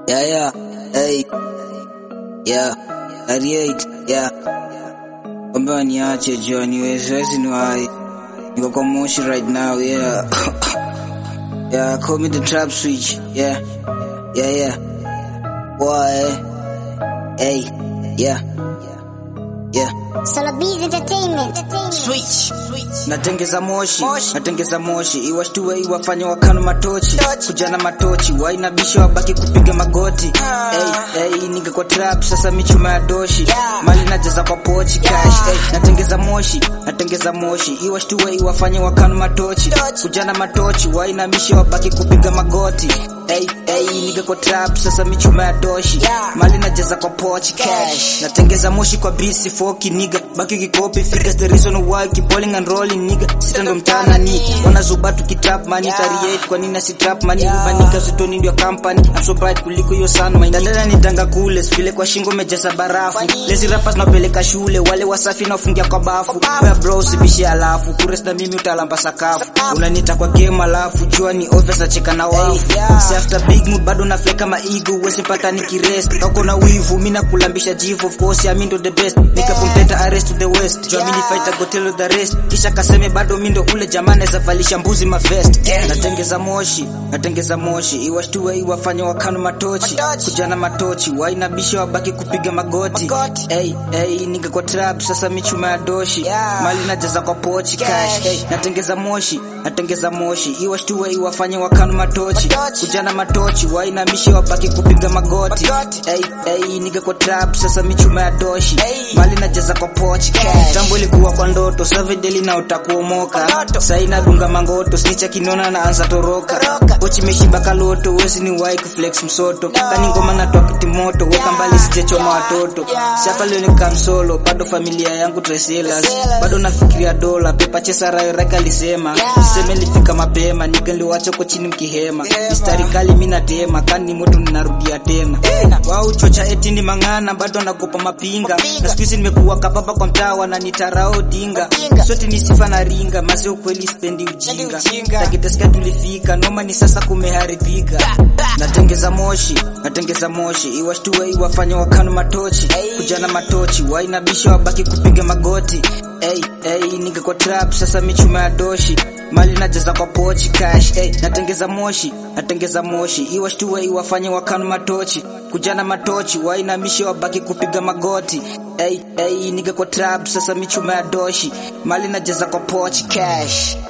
Yeah, yeah, hey, yeah, 38, yeah. Kwamba niache jua niwezi niwahi. Niko kwa moshi right now, yeah. yeah, call me the trap switch, yeah. Yeah, yeah. Why? Hey, yeah. Yeah. Solobiz Entertainment. Switch. Natengeza moshi, natengeza moshi, iwashtue iwafanye wakano matochi, kujana matochi, wainabisha wabaki kupiga magoti. Hey, hey, nige kwa trap, sasa michuma ya doshi, mali najaza kwa pochi cash. Hey, natengeza moshi, natengeza moshi, iwashtue iwafanye wakano matochi, kujana matochi, wainamisha wabaki kupiga magoti. Hey, hey, nige kwa trap, sasa michuma ya doshi, mali najaza kwa pochi cash. Natengeza moshi kwa bisi foki nigga, baki kikopi figures the reason why keep balling and rolling nigga. Sita ndo mtana ni wanazuba tukitrap money tariate kwa nini si trap money ubanika zitoni ndio company I'm so bright kuliko hiyo sun my dada ni tanga kule vile kwa shingo mejaza barafu lazy rappers napeleka shule wale wasafi nafungia kwa bafu kwa bro sibishi alafu kures na mimi utalamba sakafu unanita kwa game alafu jua ni obvious acheka na wafu si after big mood bado na fleka ma ego wesi pata nikirest kako na wivu mimi nakulambisha jivu of course I mean the best nikapompeta arrest to the west jua mimi fighter go tell the rest kisha kaseme bado mimi ndo ule jamani za valisha mbuzi ma vest natengeza moshi natengeza moshi iwashtue iwafanye wakano matochi kujana matochi wainabisha wabaki kupiga magoti hey hey nige kwa trap sasa michuma ya doshi mali najaza kwa pochi cash hey natengeza moshi natengeza moshi iwashtue iwafanye wakano matochi kujana matochi wainamisha wabaki kupiga magoti hey hey nige kwa trap sasa michuma ya doshi mali najaza kwa pochi cash tambo ilikuwa kwa ndoto savideli na utakuomoka sai nadunga mangoto snicha kinona na anza toroka pochi meshiba kaloto wezi ni wai kuflex msoto kani ngoma natoa kitimoto weka mbali sijechoma watoto shapa leo nikamsolo bado familia yangu treselas bado nafikiria dola pepa chesa rayo raka lisema seme lifika mapema nikaliwacha kwa chini mkihema mistari kali mimi natema kani moto ninarudia tena wao chocha eti ni mangana bado nakopa mapinga na siku hizi nimekuwa kababa kwa mtaa wananitarao dinga sote ni sifa na ringa mazi ukweli spendi ujinga takitasikia tulifika noma ni sasa kumeharibika natengeza moshi natengeza moshi iwashtue iwafanye wakano matochi kujana matochi wainabisha wabaki kupiga magoti hey, hey, nige kwa trap sasa michuma ya doshi mali najaza kwa pochi cash hey, natengeza moshi natengeza moshi iwashtue iwafanye wakano matochi kujana matochi wainamisha wabaki kupiga magoti hey, hey, nige kwa trap sasa michuma ya doshi mali najaza kwa pochi cash